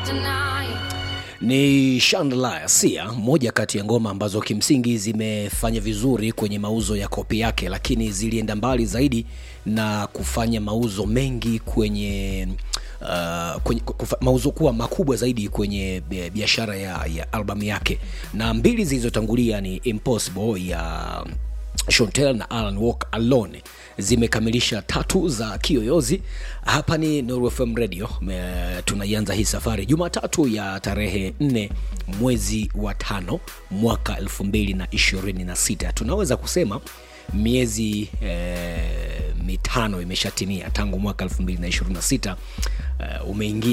ni Chandelier Sia, moja kati ya ngoma ambazo kimsingi zimefanya vizuri kwenye mauzo ya kopi yake, lakini zilienda mbali zaidi na kufanya mauzo mengi kwenye uh, kwenye kufa, mauzo kuwa makubwa zaidi kwenye biashara ya, ya albamu yake, na mbili zilizotangulia ni Impossible ya Shontel na Alan Walk Alone zimekamilisha tatu za kiyoyozi. Hapa ni Nuru FM Radio, tunaianza hii safari Jumatatu ya tarehe 4 mwezi wa tano mwaka 2026. Tunaweza kusema miezi eh, mitano imeshatimia tangu mwaka 2026 uh, umeingia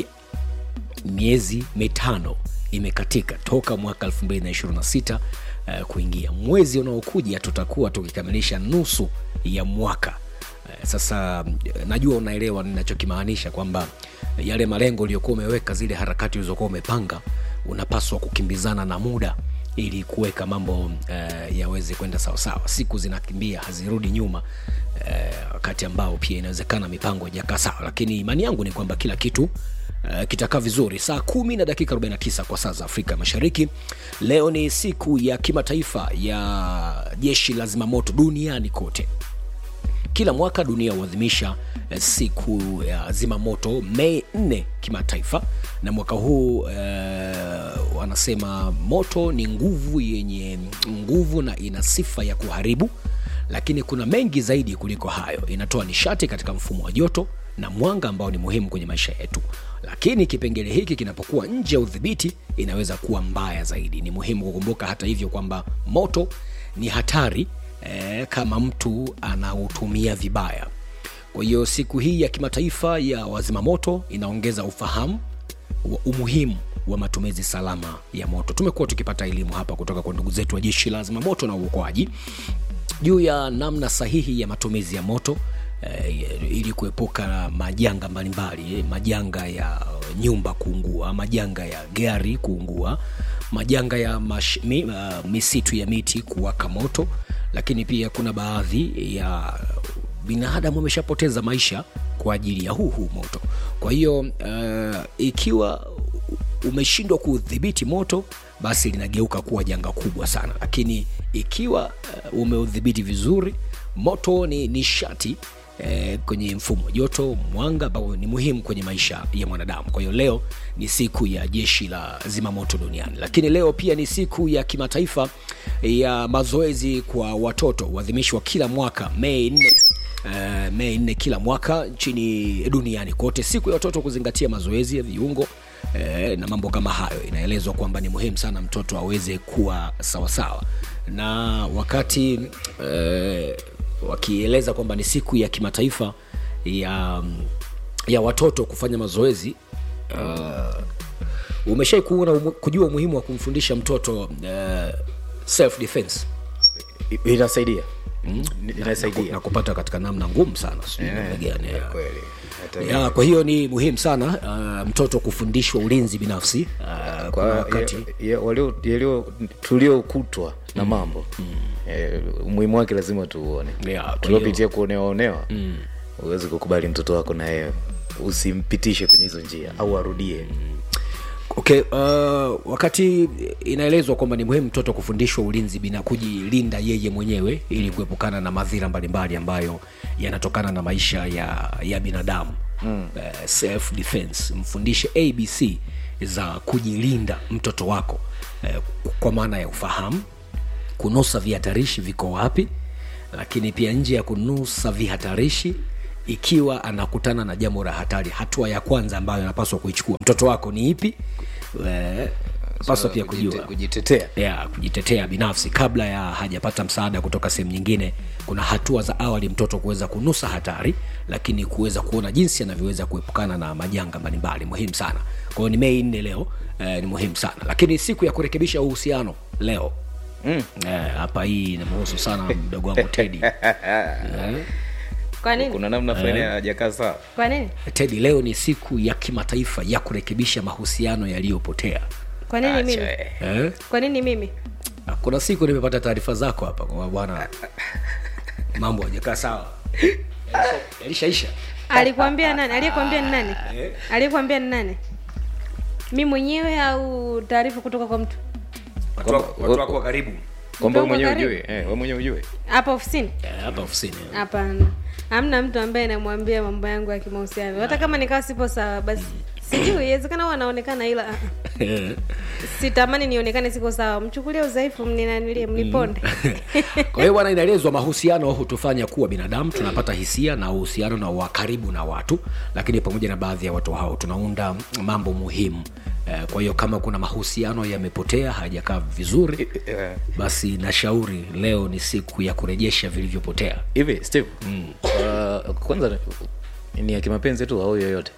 miezi mitano imekatika toka mwaka 2026 uh, kuingia mwezi unaokuja tutakuwa tukikamilisha nusu ya mwaka uh, sasa uh, najua unaelewa ninachokimaanisha kwamba yale malengo uliyokuwa umeweka zile harakati ulizokuwa umepanga unapaswa kukimbizana na muda ili kuweka mambo uh, yaweze kwenda sawasawa siku zinakimbia hazirudi nyuma wakati uh, ambao pia inawezekana mipango ijakaa sawa lakini imani yangu ni kwamba kila kitu uh, kitakaa vizuri saa kumi na dakika 49 kwa saa za afrika mashariki leo ni siku ya kimataifa ya jeshi la zimamoto duniani kote kila mwaka dunia huadhimisha siku ya zimamoto mei 4 kimataifa na mwaka huu uh, wanasema moto ni nguvu yenye nguvu na ina sifa ya kuharibu lakini kuna mengi zaidi kuliko hayo inatoa nishati katika mfumo wa joto na mwanga ambao ni muhimu kwenye maisha yetu lakini kipengele hiki kinapokuwa nje ya udhibiti inaweza kuwa mbaya zaidi ni muhimu kukumbuka hata hivyo kwamba moto ni hatari eh, kama mtu anautumia vibaya kwa hiyo siku hii ya kimataifa ya wazimamoto inaongeza ufahamu wa umuhimu wa matumizi salama ya moto tumekuwa tukipata elimu hapa kutoka kwa ndugu zetu wa jeshi la zimamoto na uokoaji juu ya namna sahihi ya matumizi ya moto eh, ili kuepuka majanga mbalimbali majanga ya nyumba kuungua majanga ya gari kuungua majanga ya mash, mi, uh, misitu ya miti kuwaka moto lakini pia kuna baadhi ya binadamu wameshapoteza maisha kwa ajili ya huu huu moto kwa hiyo uh, ikiwa umeshindwa kuudhibiti moto basi linageuka kuwa janga kubwa sana lakini ikiwa uh, umeudhibiti vizuri moto ni nishati eh, kwenye mfumo joto mwanga ambao ni muhimu kwenye maisha ya mwanadamu kwa hiyo leo ni siku ya jeshi la zimamoto duniani lakini leo pia ni siku ya kimataifa ya mazoezi kwa watoto huadhimishwa kila mwaka mei 4 Uh, mei nne kila mwaka nchini duniani kote siku ya watoto kuzingatia mazoezi ya viungo uh, na mambo kama hayo inaelezwa kwamba ni muhimu sana mtoto aweze kuwa sawasawa na wakati uh, wakieleza kwamba ni siku ya kimataifa ya ya watoto kufanya mazoezi uh, umeshai kuona umu, kujua umuhimu wa kumfundisha mtoto uh, self defense inasaidia Mm. inasaidia na, na kupata katika namna ngumu sana sijui Eh, namna gani ya. kweli. Hata ya, kwa hiyo ni muhimu sana uh, mtoto kufundishwa ulinzi binafsi uh, kuna kwa wakati ya- ya- walio- yalio- tuliokutwa na mambo eh, umuhimu wake lazima tuuone Yeah, kwa tuliopitia kuonewaonewa huwezi kukubali mtoto wako na yeye usimpitishe kwenye hizo njia au arudie okay uh, wakati inaelezwa kwamba ni muhimu mtoto kufundishwa ulinzi bina kujilinda yeye mwenyewe ili kuepukana na madhira mbalimbali ambayo yanatokana na maisha ya, ya binadamu mm. uh, self defense mfundishe abc za kujilinda mtoto wako uh, kwa maana ya ufahamu kunusa vihatarishi viko wapi lakini pia nje ya kunusa vihatarishi ikiwa anakutana na jambo la hatari hatua ya kwanza ambayo anapaswa kuichukua mtoto wako ni ipi Eh, paswa pia kujua Kujite- kujitetea ya kujitetea binafsi kabla ya hajapata msaada kutoka sehemu nyingine kuna hatua za awali mtoto kuweza kunusa hatari lakini kuweza kuona jinsi anavyoweza kuepukana na majanga mbalimbali muhimu sana kwa hiyo ni mei nne leo eh, ni muhimu sana lakini siku ya kurekebisha uhusiano leo Mm. Eh, hapa hii inamhusu sana mdogo wangu tedi eh, kwa nini kuna namna fulani hajakaa sawa kwa nini tedi leo ni siku ya kimataifa ya kurekebisha mahusiano yaliyopotea kwa nini mimi Acha, eh. eh? kwa nini mimi kuna siku nimepata taarifa zako hapa kwa bwana mambo hajakaa sawa Yalisha- yalishaisha alikwambia nani aliyekwambia ni nani aliyekwambia ni nani mi mwenyewe au taarifa kutoka kwa mtu watu wako- watu wako wa karibu kwamba we Mtongo mwenyewe karibu. ujue eh, we mwenyewe ujue hapa ofisini Eh, hapa ofisini hapana hamna mtu ambaye namwambia mambo yangu ya kimahusiano hata kama nikawa sipo sawa basi sijui iwezekana huwa anaonekana ila ah, ah. sitamani nionekane siko sawa mchukulie udhaifu mninanilie mniponde kwa hiyo bwana inaelezwa mahusiano hutufanya kuwa binadamu tunapata hisia na uhusiano na wa karibu na watu lakini pamoja na baadhi ya watu hao tunaunda mambo muhimu Eh, kwa hiyo kama kuna mahusiano yamepotea hayajakaa vizuri Eh, basi nashauri leo ni siku ya kurejesha vilivyopotea hivi steve uh, kwanza ni ya kimapenzi tu au yoyote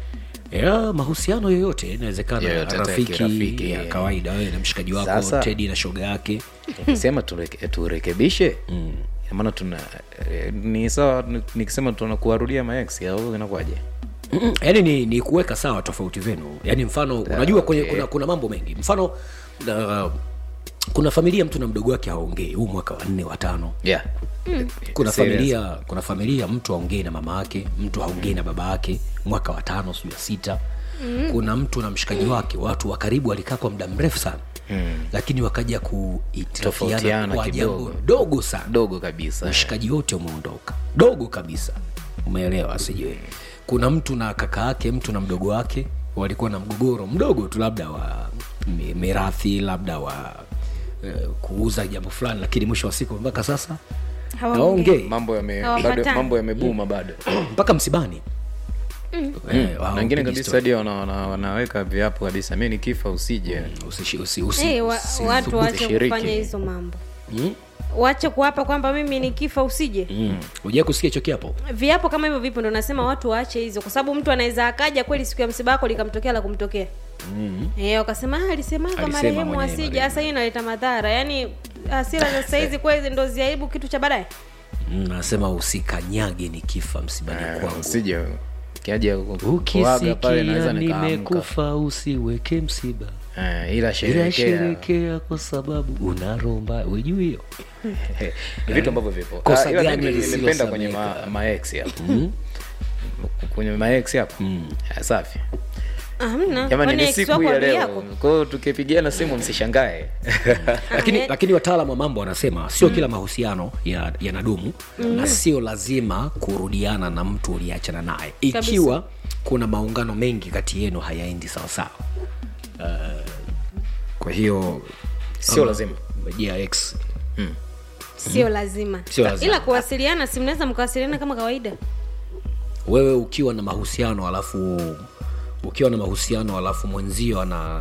ya mahusiano yoyote inawezekana Yoyote, hata ya rafiki kirafiki, ya eh. kawaida wewe na mshikaji wako Sasa- tedi na shoga yake nikisema tureke, turekebishe Ina maana tuna eh, ni sawa ni- nikisema tuna kuwarudia maex au inakuwaje Mm-mm, yaani ni, ni kuweka sawa tofauti zenu yaani mfano unajua kwenye, okay. kuna, kuna mambo mengi mfano uh, kuna familia mtu na mdogo wake haongei huu mwaka wa nne watano yeah kuna Serious. familia kuna familia mtu haongei na mama yake mtu haongei na baba yake mwaka wa tano sijui ya sita mm. kuna mtu na mshikaji wake watu wa karibu walikaa kwa muda mrefu sana mm. lakini wakaja kuitirafiana Tofautiana kwa jambo kidogo. dogo sana dogo kabisa ushikaji wote umeondoka dogo kabisa umeelewa sijui kuna mtu na kaka yake mtu na mdogo wake walikuwa na mgogoro mdogo tu labda wa mi- mirathi labda wa eh, kuuza jambo fulani lakini mwisho wa siku mpaka sasa Hawaongei. hawaongei mambo yame Hawapatani. bado mambo yamebuma bado mpaka msibani Eh, na wengine hawapigi kabisa story. hadi wana, wana, wanaweka viapo kabisa mi nikifa usije Usishi- usi- usi- Eh, wa, usi- watu thubutu. waache shiriki. kufanya hizo mambo Mm, wache kuapa kwamba mimi nikifa usije mm. hujawai kusikia hicho kiapo viapo kama hivyo vipo ndo nasema watu waache hizo kwa sababu mtu anaweza akaja kweli siku ya msiba wako likamtokea la kumtokea mm. e, wakasema "Ah, alisemaga Alisema marehemu mwenyewe asije marehemu." hasa hiyo inaleta madhara yaani hasira za sahizi kweli ndo ziaibu kitu cha baadaye Mm, nasema usikanyage nikifa msibani kwangu usije kiaja kuaga pale naweza ukisikia nikaamka nimekufa usiweke msiba Eh, ila ila sherekea sherekea kwa sababu una roho mbaya ujui hiyo ni vitu ambavyo vipo Kosa Ah, ila gani mimi nimependa kwenye lisilosameka? ma, maex hapo kwenye maex hapo Ah, safi amna jamani kwani ni ex siku wako ya adui leo yako kwao tukipigiana simu msishangae lakini, eh. lakini wataalamu wa mambo wanasema sio kila mahusiano ya- yanadumu na sio lazima kurudiana na mtu uliachana naye ikiwa kuna maungano mengi kati yenu hayaendi sawasawa uh, kwa hiyo sio ama- lazima yeah, ex sio lazima Sio lazima. ila kuwasiliana si mnaweza mkawasiliana kama kawaida wewe ukiwa na mahusiano alafu ukiwa na mahusiano alafu mwenzio ana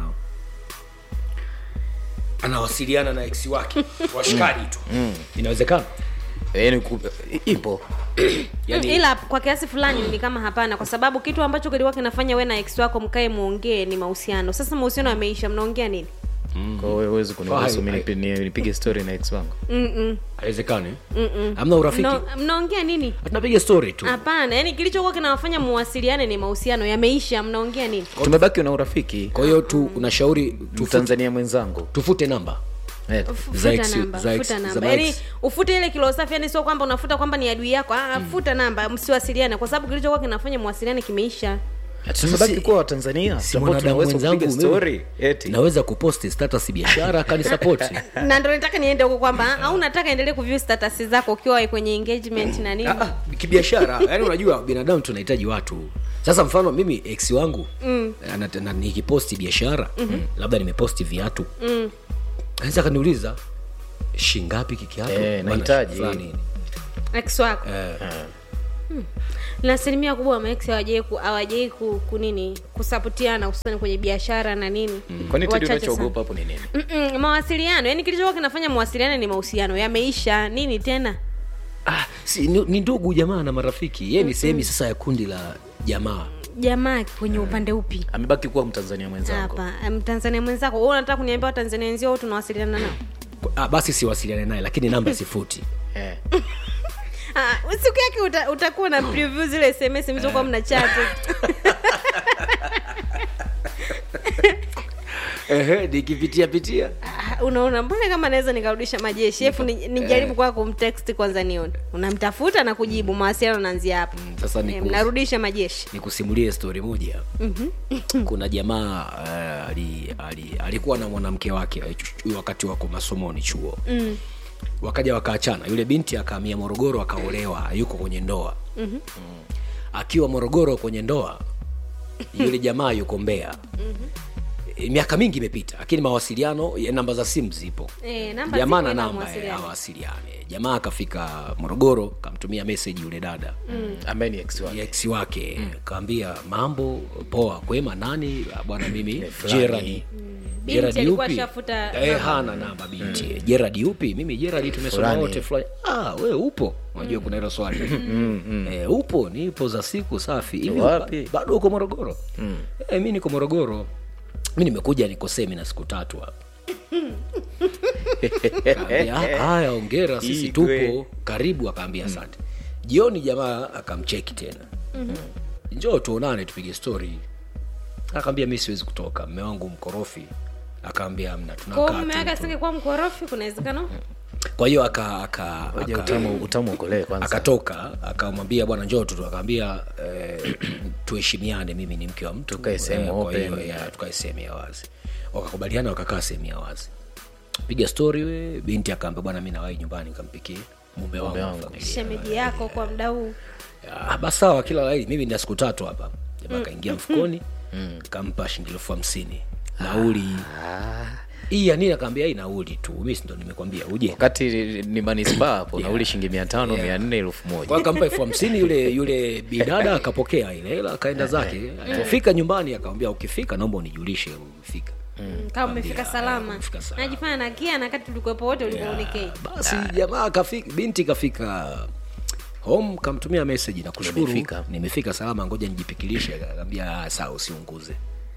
anawasiliana na ex wake washikaji tu inawezekana yani ku- ipo yani, ila kwa kiasi fulani ni kama hapana kwa sababu kitu ambacho kilikuwa kinafanya we na ex wako mkae muongee ni mahusiano sasa mahusiano yameisha mnaongea nini kwa hiyo huwezi kuniruhusu Fine. mi nipi- ni- nipige story na ex wangu Mm-mm. haiwezekani hamna urafiki Mna- mnaongea nini tunapiga story tu hapana yani kilichokuwa kinawafanya muwasiliane ni mahusiano yameisha mnaongea nini tumebaki na urafiki kwa hiyo tu unashauri tufute, mtanzania mwenzangu tufute namba Eh, F- Za futa ex- namba za ex- futa za namba ma yani ex. ufute ile kilo safi yani sio kwamba unafuta kwamba ni adui yako ah, futa namba msiwasiliane kwa sababu kilichokuwa kinafanya muwasiliane kimeisha tumebaki si- kuwa watanzania si ambao mwanadamu tunaweza mwenzangu kupiga mimi. story eti naweza kuposti status biashara akanisapoti na ndo nataka niende huko kwamba au nataka endelee kuview status zako ukiwa kwenye engagement na nini Ah, ah, kibiashara yani unajua binadamu tunahitaji watu sasa mfano mimi ex wangu mm. nikiposti biashara mm-hmm. labda nimeposti viatu mm. anaweza akaniuliza shingapi kikiatu Eh, Bwana, nahitaji. fulani. ex wako Eh, na asilimia kubwa maex hawajai ku, hawajai ku, kunini kusapotiana hususani kwenye biashara na nini kwani tedi Wachache unachoogopa hapo ni nini Mm-mm, mawasiliano yani kilichokuwa kinafanya mawasiliano ni mahusiano yameisha nini tena ah, si, ni, ni ndugu jamaa na marafiki ye ni sehemu sasa ya kundi la jamaa jamaa kwenye upande upi amebaki kuwa mtanzania mwenzangu hapa mtanzania mwenzako wewe unataka kuniambia watanzania wenzio wote tunawasiliana nao ah, basi siwasiliane naye lakini namba sifuti Eh. Ah, siku yake uta, utakuwa na preview zile sms mlizokuwa mna chat Ehe, nikipitia pitia Ah, unaona mbona kama naweza nikarudisha majeshi efu ni- nijaribu kwa kumtext kwanza nione unamtafuta na kujibu mawasiliano naanzia hapo sasa ni Eh, ku- mnarudisha majeshi nikusimulie stori moja kuna jamaa uh, ali, ali, alikuwa na mwanamke wake eh, chu- wakati wako masomoni chuo mm. wakaja wakaachana yule binti akaamia morogoro akaolewa yuko kwenye ndoa mm-hmm. mm. akiwa morogoro kwenye ndoa yule jamaa yuko mbea mm-hmm. miaka mingi imepita lakini mawasiliano ya namba za simu zipo Eh, namba jamaa zipo na ila namba eh, mawasiliano. hawasiliane jamaa akafika morogoro kamtumia meseji yule dada mm ambaye ni ex wake ex wake mm. kaambia mambo poa kwema nani "Ah, bwana mimi fulani." jeradi Binti Gerard alikuwa yupi? ashafuta Eh, namba. hana namba binti mm. jeradi yupi mimi jeradi tumesoma Fulani. wote fulani ah, we upo unajua kuna hilo swali eh, upo nipo za siku safi hivi Wapi? ba- bado uko morogoro mm. eh, mi niko morogoro mi nimekuja niko semina siku tatu hapa Kaambia, "Ah, haya ongera sisi Igwe. tupo karibu akaambia asante jioni jamaa akamcheki tena njoo tuonane tupige stori akaambia mi siwezi kutoka mme wangu mkorofi akaambia mna kwa tunakaa mume wake tu." asingekuwa mkorofi kuna uwezekano kwa hiyo aka, aka, Ngoja aka, utamu utamu ukolee kwanza akatoka akamwambia bwana njoo tu akaambia eh, tuheshimiane mimi ni mke wa mtu Tukae sehemu Eh, kwa open. hiyo, ya, tukae sehemu ya wazi wakakubaliana wakakaa sehemu ya wazi piga stori we binti akaambia bwana mi nawai nyumbani nikampikie mume wangu na wangu. familia shemeji yako kwa mda huu Ah, basi sawa kila laheri mimi nina siku tatu hapa jamaa akaingia mfukoni kampa shilingi elfu hamsini nauli hii ya nini akaambia hii nauli tu mi sindo nimekwambia uje wakati ni manispaa hapo nauli shilingi mia tano mia nne elfu kwa moja akampa elfu hamsini yule yule bidada akapokea ile hela akaenda zake alipofika nyumbani akamwambia ukifika naomba unijulishe umefika kama umefika salama umefika salama. najifanya nakia na kati tulikuwepo wote ulikuonekei basi jamaa kafika binti kafika home kamtumia message na kushukuru Nimefika. nimefika salama ngoja nijipikilishe akaambia "Ah, sawa usiunguze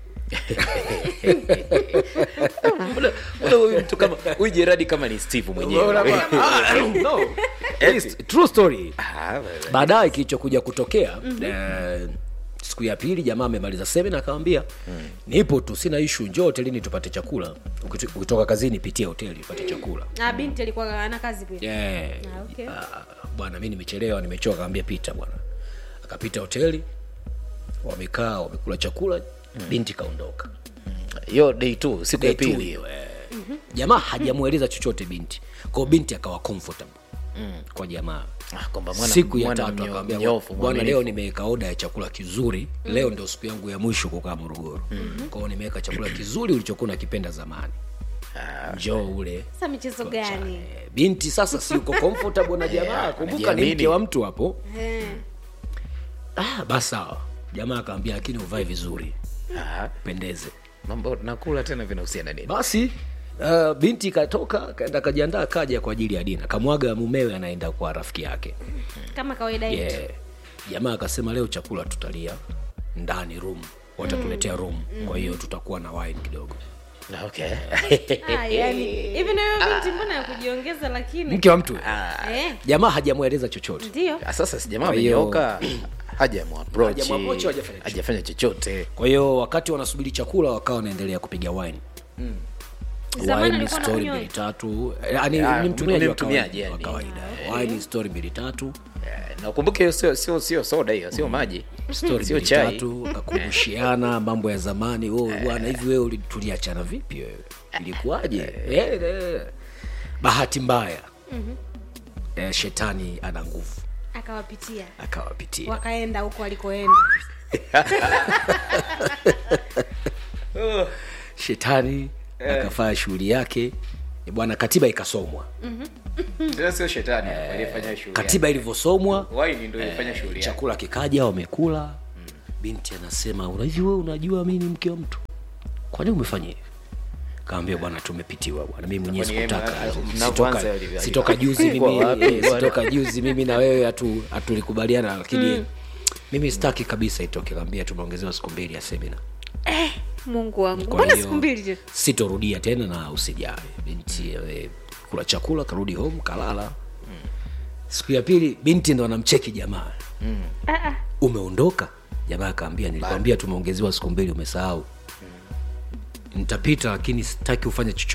Mbona- mbona huyu mtu kama huyu jeradi kama ni steve mwenyewe Ah, no. It's true story Ah, wewe. baadaye kilichokuja kutokea eh, siku ya pili jamaa amemaliza semina akamwambia nipo tu sina ishu njoo hotelini tupate chakula Ukito- ukitoka kazini pitia hoteli upate chakula na binti alikuwa ana kazi pia yeah. Ah, okay. Ah, bwana mi nimechelewa nimechoka akamwambia pita bwana akapita hoteli wamekaa wamekula chakula binti kaondoka hiyo day tu siku ya Day two pili hiyo, eh. jamaa hajamweleza chochote binti kwao binti akawa comfortable kwa jamaa Ah, kwamba mwana- siku ya mwana tatu mnyo- akaambia mnyofu, bwana mwaminifu." leo nimeweka oda ya chakula kizuri leo ndio siku yangu ya mwisho kukaa morogoro kwao nimeweka chakula kizuri ulichokuwa unakipenda zamani njoo ule sasa michezo gani Eh, binti sasa si uko comfortable na jamaa kumbuka ni anajiamini. mke wa mtu hapo Eh. ah, basi sawa jamaa akaambia lakini uvae vizuri Ah, pendeze mambo nakula tena vinahusiana nini basi uh, binti katoka kaenda kajiandaa kaja kwa ajili ya dina kamwaga mumewe anaenda kwa rafiki yake kama kawaida yetu yeah. jamaa akasema leo chakula tutalia ndani room watatuletea room kwa hiyo tutakuwa na wine kidogo Ah, okay Ah, yani hivi nayo binti mbona ya kujiongeza lakini mke wa mtu eh, jamaa hajamweleza chochote ndio Ah, sasa si jamaa Kwa hiyo- amenyoka hajamwaproach Hajamapproach, hajafanya chochote. hajafanya chochote kwa hiyo wakati wanasubiri chakula wakawa wanaendelea kupiga wine Zamani wine alikuwa story anakunywa mbili tatu Eh, yani Ah, ni mtumiaji ni wa mtumiaji, kawaida- wa yani. kawaida wine story mbili tatu Eh, na ukumbuke hiyo sio sio sio soda hiyo sio maji story sio mbili chai tatu akakumbushiana mambo ya zamani oh, bwana hivi wewe uli- tuliachana vipi wewe ilikuwaje eh, eh. bahati mbaya eh, shetani ana nguvu akawapitia akawapitia wakaenda huko walikoenda shetani akafanya shughuli yake Eh, bwana katiba ikasomwa Tena sio shetani aliyefanya shughuli katiba ilivyosomwa wine ndio ilifanya shughuli yake chakula kikaja wamekula binti anasema "Una- hivi wewe unajua mi ni mke wa mtu kwani umefanya hivi kaambia bwana tumepitiwa bwana mimi mwenyewe Kwani yeye sikutaka mna- Sitoka- mnavyoanza yalivyo- sitoka juzi Ilikuwa mimi wapi, eh, bwana? sitoka juzi mimi na wewe hatu hatulikubaliana lakini mimi sitaki kabisa itoke kaambia tumeongezewa siku mbili ya semina mungu wangu Kwa mbona hiyo, siku mbili tu sitorudia tena na usijali binti eh, kula chakula karudi home kalala siku ya pili binti ndo anamcheki jamaa umeondoka jamaa akaambia nilikwambia tumeongezewa siku mbili umesahau nitapita lakini sitaki ufanye chochote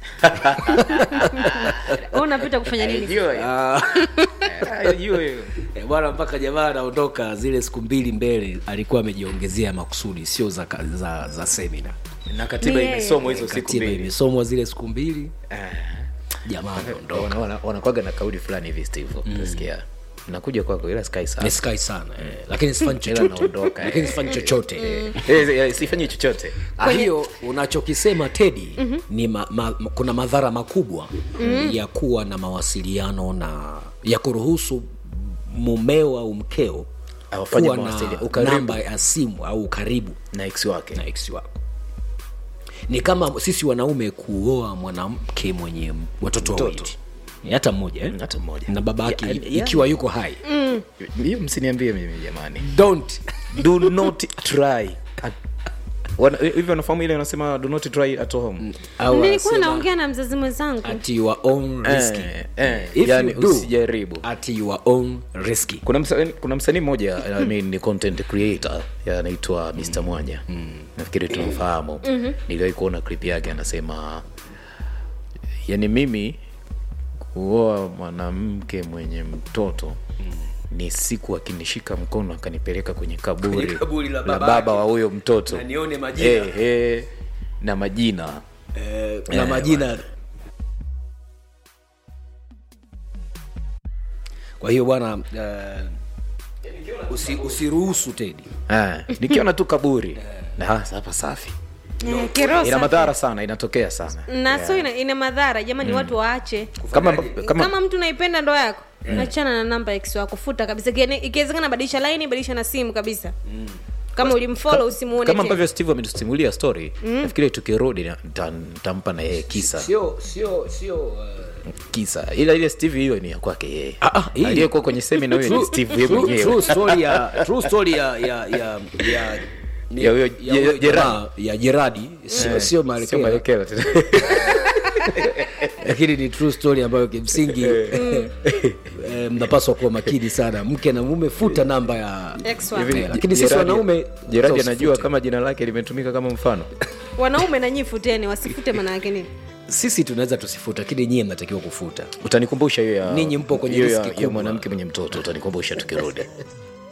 Wewe unapita kufanya nini Jua hiyo. Ah, Eh, jua hiyo. eh, bwana mpaka jamaa anaondoka zile siku mbili mbele alikuwa amejiongezea makusudi sio za, ka- za, za semina na katiba Ni yeye. imesomwa hizo siku katiba mbili imesomwa zile siku mbili Eh. jamaa ameondoka Wana- wana- wanakwaga na kauli fulani hivi steve utasikia nakuja kwako ila sky sana niskai sana eh, lakini sifanyi Ila chochote naondoka, eh. lakini sifanyi chochote Eh, eh, sifanyi chochote Ah, hiyo unachokisema tedi mm-hmm. ni ma, ma, kuna madhara makubwa mm-hmm. ya kuwa na mawasiliano na ya kuruhusu mumeo au mkeo Awafanye kuwa mawasiliano, na ukaribu. namba ya simu au ukaribu na ex wake na ex wako ni kama sisi wanaume kuoa mwanamke mwenye watoto Mtoto. wawili Ni hata mmoja eh? hata mmoja na baba yake Ya- ya- ikiwa yuko hai hiyo msiniambie mimi jamani don't do not try Wana- hivi wanafahamu ile wanasema do not try at home au nilikuwa wanasema, naongea na mzazi mwenzangu at your own risk Eh, eh, If yani you do, usijaribu at your own risk kuna msanii kuna msanii mmoja I mean, ni content creator ya anaitwa Mr Mwanya nafikiri tunamfahamu niliwahi kuona clip yake anasema yani mimi kuoa mwanamke mwenye mtoto ni siku akinishika mkono akanipeleka kwenye kaburi, Kwenye kaburi la la baba baba yake. wa huyo mtoto Na nione majina. eh, eh, na majina eh, na Eh, majina kwa hiyo bwana uh, usi, usiruhusu tedi Ah, nikiona tu kaburi na hasa hapa safi Eh, kiroho ina safi. madhara sana inatokea sana na so ina, ina madhara jamani watu waache kama, kama, kama, mtu naipenda ndoa yako achana na namba ya ex wako futa kabisa Ikiene- ikiwezekana badilisha laini badilisha na simu kabisa kama ulimfollow usimuone kama tena. ambavyo steve ametusimulia story nafikiri tukirudi na- nita- nitampa na yeye kisa sio sio sio uh, kisa ila ile steve hiyo ni ya kwake yeye Ah, ah, hii- aliyekuwa kwenye semina huyo ni true- steve yeye true- mwenyewe true story ya true story ya ya ya ya ni- Ya huyo- ya ya- huyo Gerard. jamaa, ya jeradi sio sio sio Malekela. maelekeo tena lakini ni true story ambayo kimsingi eh, mnapaswa kuwa makini sana mke na mume futa namba ya Ex wako. Hivi, Eh, lakini sisi Gerard- wanaume Gerard sasa anajua usifute. kama jina lake limetumika kama mfano wanaume na nyinyi futeni wasifute maana yake nini sisi tunaweza tusifuta lakini nyie mnatakiwa kufuta utanikumbusha hiyo ya Ninyi mpo kwenye hiyo riski ya, ya kubwa. mwanamke mwenye mtoto utanikumbusha tukirudi